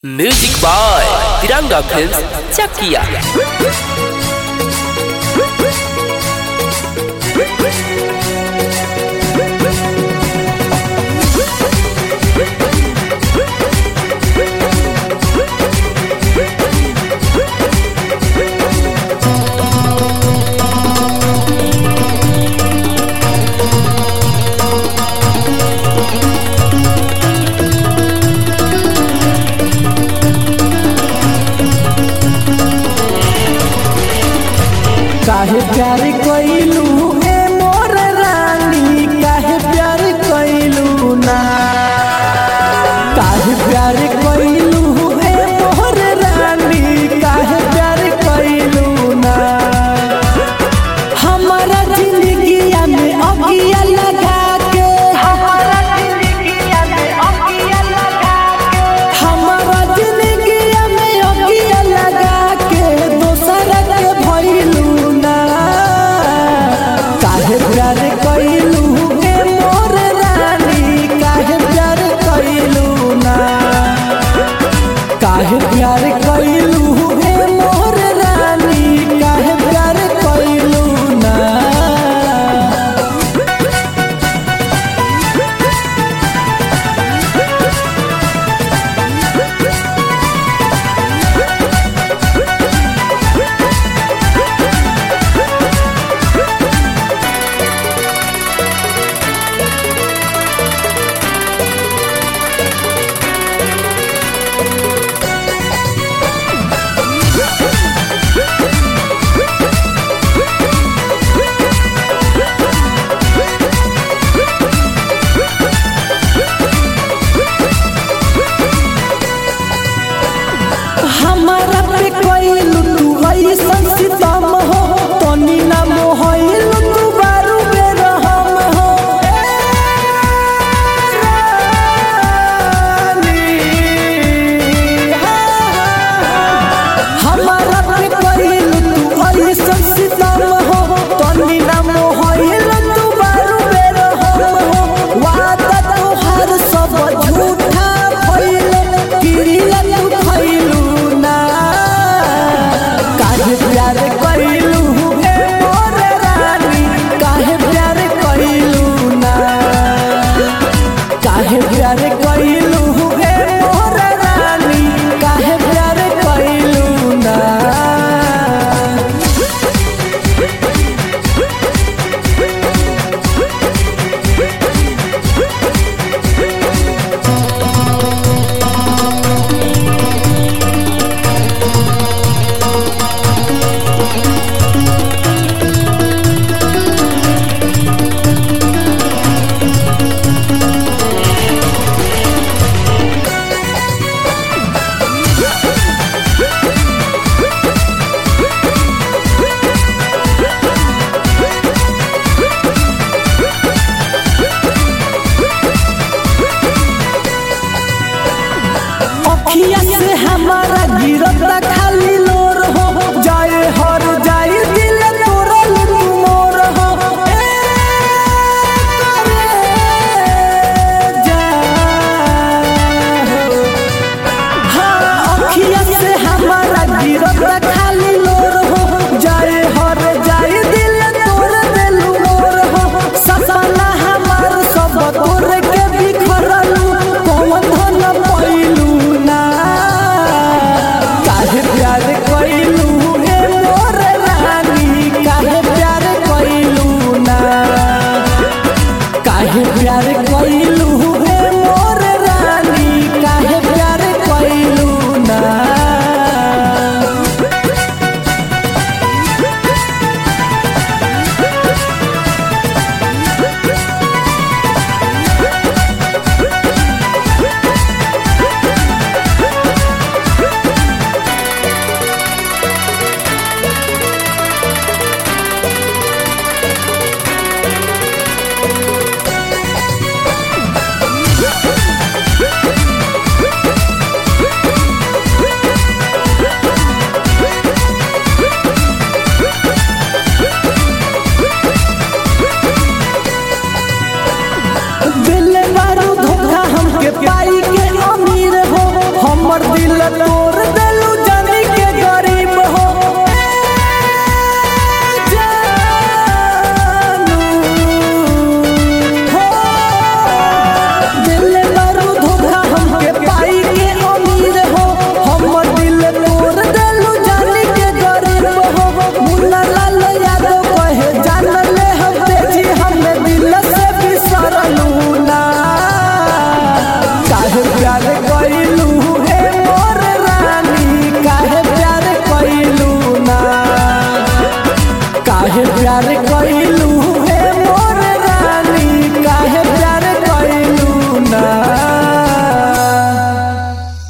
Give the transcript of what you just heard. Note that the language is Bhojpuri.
Music by Tiranga film Chakia काहे प्यार कइलू ए मोर रानी काहे प्यार कइलू ना काहे प्यार कइलू ए मोर रानी काहे प्यार कइलू ना हमारा जिंदगिया में अगिया लगा के हमारा जिंदगिया में अगिया लगा के हमारा जिंदगिया में अगिया लगा के दोसर के भइलू ना काहे प्यार कइलू ए मोर रानी काहे प्यार कइलू ना काहे प्यार कइलू ए मोर रानी काहे प्यार कइलू ना हमारा पे कइलू तू ऐसन सितम हो तनी ना मोहइलू तू बारू बेरहम हो ए रानी, हमारा पे कइलू तू ऐसन सितम हो तनी ना मोहइलू तू बारू बेरहम हो वादा तोहार सब झूठा भइले किरिया तू खइलू ना काहे प्यार कइलू ए मोर रानी काहे प्यार कइलू ना काहे प्यार कइलू ए मोर रानी काहे प्यार कइलू ना अखिया से हमारा गिरता खाली लोर हो जाए हर जाए दिल तोरल तू मोर हो ए करे जा हो। हाँ, अखिया से हमारा गिरता खाली लोर हो जाए हर जाए दिल तोर देलू मोर हो सपना हमार सब तोर के बिखरलू कौन धन पैलू ना काहे प्यार दिल तोड़